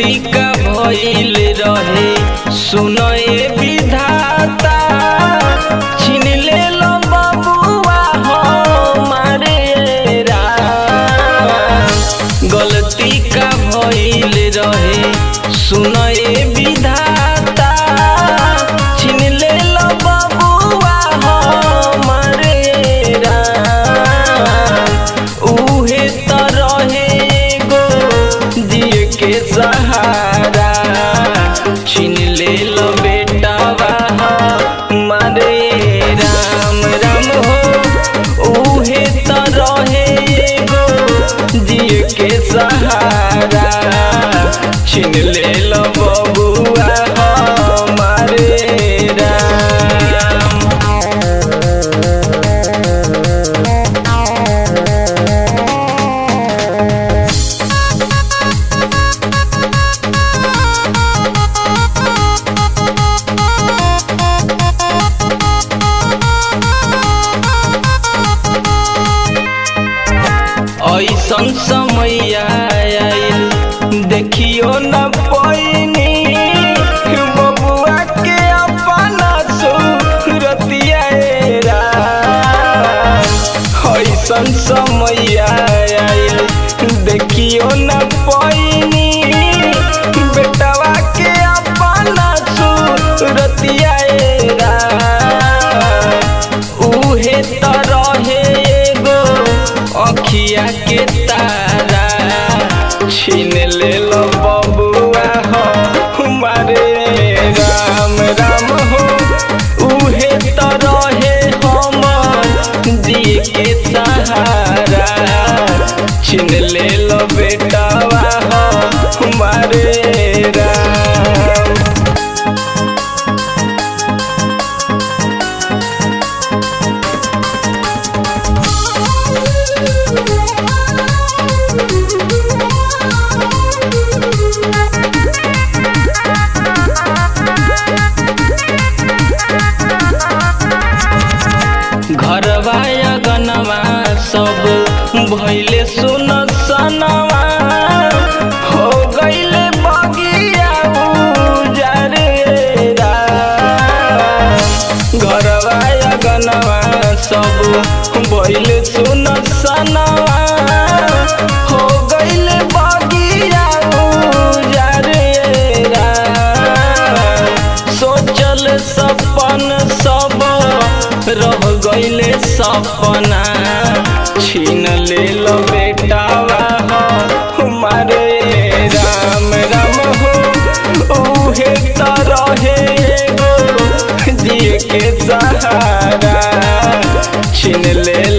गलती का भइल रहे सुनए विधाता छीन ले लो बबुआ हमारे राम गलती का भइल रहे सुनए विधाता छीन ले लो बबुआ हमारे राम उहे त रहे एगो दिए के सहारा छीन ले लो बेटावा हमारे राम राम हो उहे त रहे एगो दिए के सहारा छीन ले लो बबुआ हमारे राम ऐसन समय आयल देखियो न पैनी बबुआ के अपना सूरतिया ऐसन समय आयल देखियो न पैनी बेटवा के अपना सूरतिया उहे त रहे एगो अखिया के तारा छीन ले लो बबुआ हो हमारे राम राम हो उहे त रहे हम दिए के सहारा छीन ले लो बेटावा हो हमारे राम घरवा अगनवा सब भैले सुन सनवा हो गईले बगिया उजारे घरवा अगनवा सब भैले सुन सनवा हो गईले बगिया उजारे सोचल सपन सब रह गईले सपना छीन ले लो बेटावा हो हमारे राम राम हो उहे त रहे एगो दिए के सहारा छीन ले